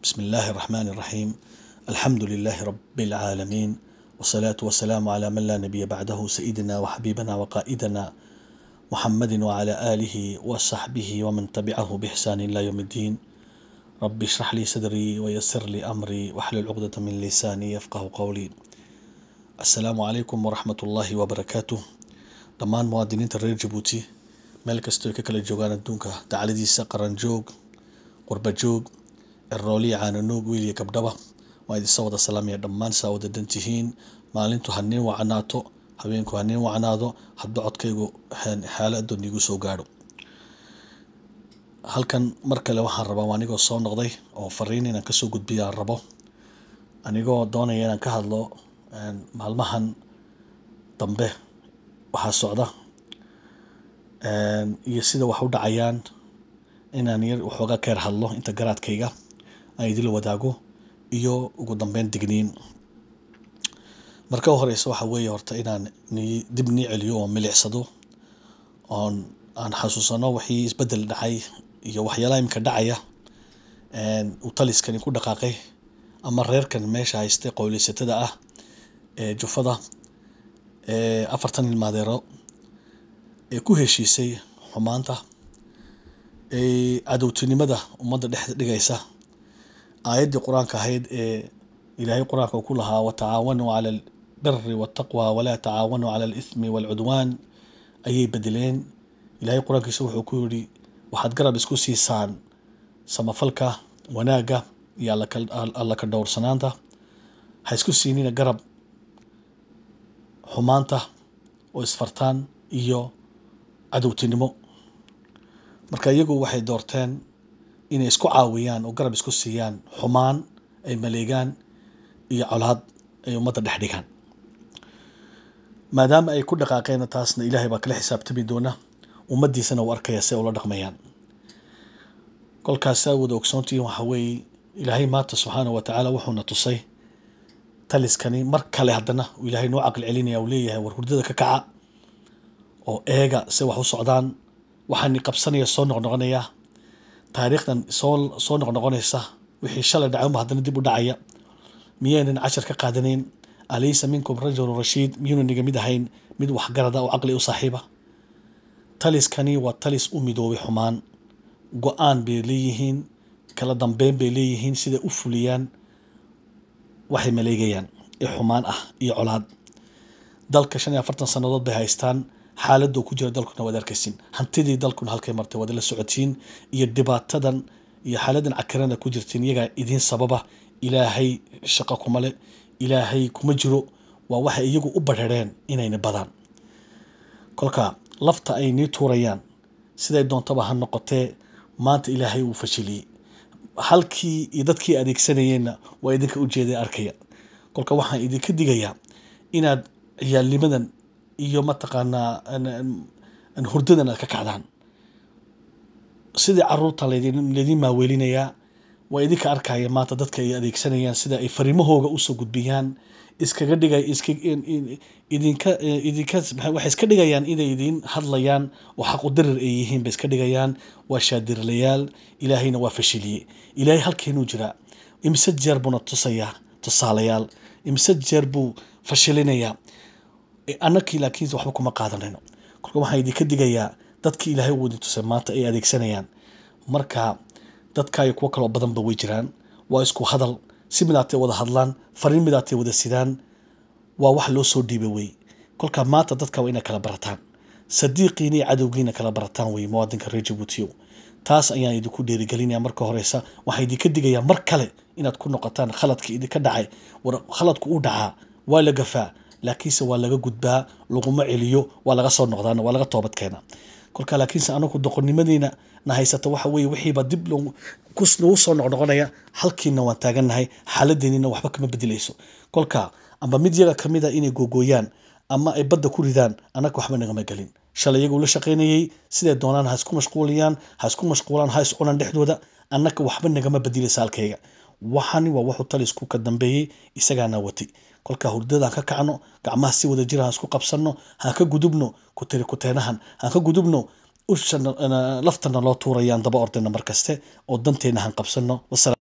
بسم الله الرحمن الرحيم الحمد لله رب العالمين والصلاة والسلام على من لا نبي بعده سيدنا وحبيبنا وقائدنا محمد وعلى آله وصحبه ومن تبعه بإحسان إلى يوم الدين رب اشرح لي صدري ويسر لي أمري واحلل عقدة من لساني يفقه قولي السلام عليكم ورحمة الله وبركاته dhammaan muwaadiniinta reer jabuuti meel kastoo ay ka kala joogaan adduunka dacladiisa qaranjoog qurbajoog erooliya caananoog wiil iyo gabdhaba waa idinsa wada salaamaya dhammaan saa wada dan tihiin maalintu haniin wacnaato habeenku haniin wacnaado hadba codkaygu xaalo adoon iigu soo gaadho halkan mar kale waxaan rabaa waa anigoo soo noqday oo fariin inaan kasoo gudbiya aan rabo anigoo doonaya inaan ka hadlo maalmahan dambe waxaa socda iyo sida wax u dhacayaan inaan yar waxoogaa keer hadlo inta garaadkayga aan idinla wadaago iyo ugu dambeyn digniin marka u horeysa waxa weeye horta inaan ni dib nii celiyo oo milicsado oon aan xasuusano wixii isbedel dhacay iyo waxyaalaha imika dhacaya uu taliskani ku dhaqaaqay ama reerkan meesha haystay qowleysatada ah ee jufada ee afartan ilmaadeero ee ku heshiisay xumaanta ee cadowtinimada ummadda dhex dhigaysa aayaddii qur-aanka ahayd ee ilaahay qur-aanka ku lahaa watacaawanuu cala albiri waltaqwa walaa tacaawanuu cala alithmi waalcudwaan ayay bedeleen ilaahay qur-aankiisa wuxuu ku yidhi waxaad garab isku siisaan samafalka wanaagga iyo alla ka dhowrsanaanta ha isku siinina garab xumaanta oo isfartaan iyo cadowtinimo marka iyagu waxay doorteen inay isku caawiyaan oo garab isku siiyaan xumaan ay maleegaan iyo colaad ay ummadda dhex dhigaan maadaama ay ku dhaqaaqeen taasna ilaahay baa kala xisaabtami doona ummaddiisana uu arkaya si ay ula dhaqmayaan kolkaas saa wada ogsoontihiin waxa weeye ilaahay maanta subxaana wa tacaala wuxuuna tusay taliskani mar kale haddana uu ilaahay noo caqli celinaya uu leeyahay war hurdada ka kaca oo eega se wax u socdaan waxaani qabsanaya soo noqnoqonaya taariikhdan soo soo noqnoqonaysa wixii shalay dhacay unba haddana dib u dhacaya miyaynan cashar ka qaadanayn alaysa minkum rajulun rashiid miyuuna niga mid ahayn mid waxgarada oo caqli u saaxiiba taliskani waa talis u midoobay xumaan go-aan bay leeyihiin kala dambeyn bay leeyihiin siday u fuliyaan waxay maleegayaan ee xumaan ah iyo colaad dalka shan iyo afartan sannadood bay haystaan xaaladuu ku jira dalkuna waad arkaysin hantidii dalkuna halkay martay waad la socotiin iyo dhibaatadan iyo xaaladan cakirana ku jirtiin iyagaa idiin sababa ilaahay shaqo kuma le ilaahay kuma jiro waa waxay iyagu u barhereen inayna badaan kolka lafta ay nii tuurayaan siday doontaba ha noqotee maanta ilaahay uu fashiliyey halkii iyo dadkii adeegsanayeenna waa idinka ujeeda arkaya kolka waxaan idinka digayaa inaad ciyaalnimadan iyo mataqaanaa hurdadan aad ka kacdaan sidii caruurta laydin maaweelinayaa waa idinka arkaya maanta dadka ay adeegsanayaan sida ay fariimahooga usoo gudbiyaan iskaga dhigay iska idinka idinka waxay iska dhigayaan inay idin hadlayaan oo xaqu dirir ay yihiin bay iska dhigayaan waa shaadirlayaal ilaahayna waa fashiliyey ilaahay halkeenuu jiraa imise jeer buuna tusayaa tusaalayaal imise jeer buu fashilinayaa annakii laakiin waxba kuma qaadanayno kolka waxaan idinka digayaa dadkii ilaahay uu idin tusay maanta ay adeegsanayaan marka dadka iyo kuwo kaloo badanba way jiraan waa isku hadal si midaatay wada hadlaan fariin midaatay wada sidaan waa wax loo soo dhiibay wey kolka maanta dadka waa inay kala barataan sadiiqiina iyo cadowgiina kala barataan wey muwaadinka reer jabuutiyow taas ayaan idinku dheerigelinaya marka horeysa waxaa idinka digayaa mar kale inaad ku noqotaan khaladka idinka dhacay war khaladku u dhacaa waa la gafaa laakiinse waa laga gudbaa laguma celiyo waa laga soo noqdaan waa laga toobad keena kolka laakiinse anagu doqonnimadiina na haysata waxa weeye wixiiba dib nagu soo noqnoqonaya halkiina waan taagannahay xaaladeenina waxba kama bedelayso kolka amba mid yaga kamid a inay googooyaan ama ay badda ku ridaan annaga waxba nagama gelin shalay iyagu la shaqaynayey siday doonaan ha isku mashquuliyaan ha isku mashquulaan ha is cunaan dhexdooda annaga waxba nagama bedelaysa halkayga waxani waa wuxuu talisku ka dambeeyey isagaana watay kolkaa hurdadaan ka kacno gacmaha si wada jira haan isku qabsanno haan ka gudubno kutiri kuteenahan haan ka gudubno usha laftana loo tuurayaan daba ordayna markaste oo danteena haan qabsanno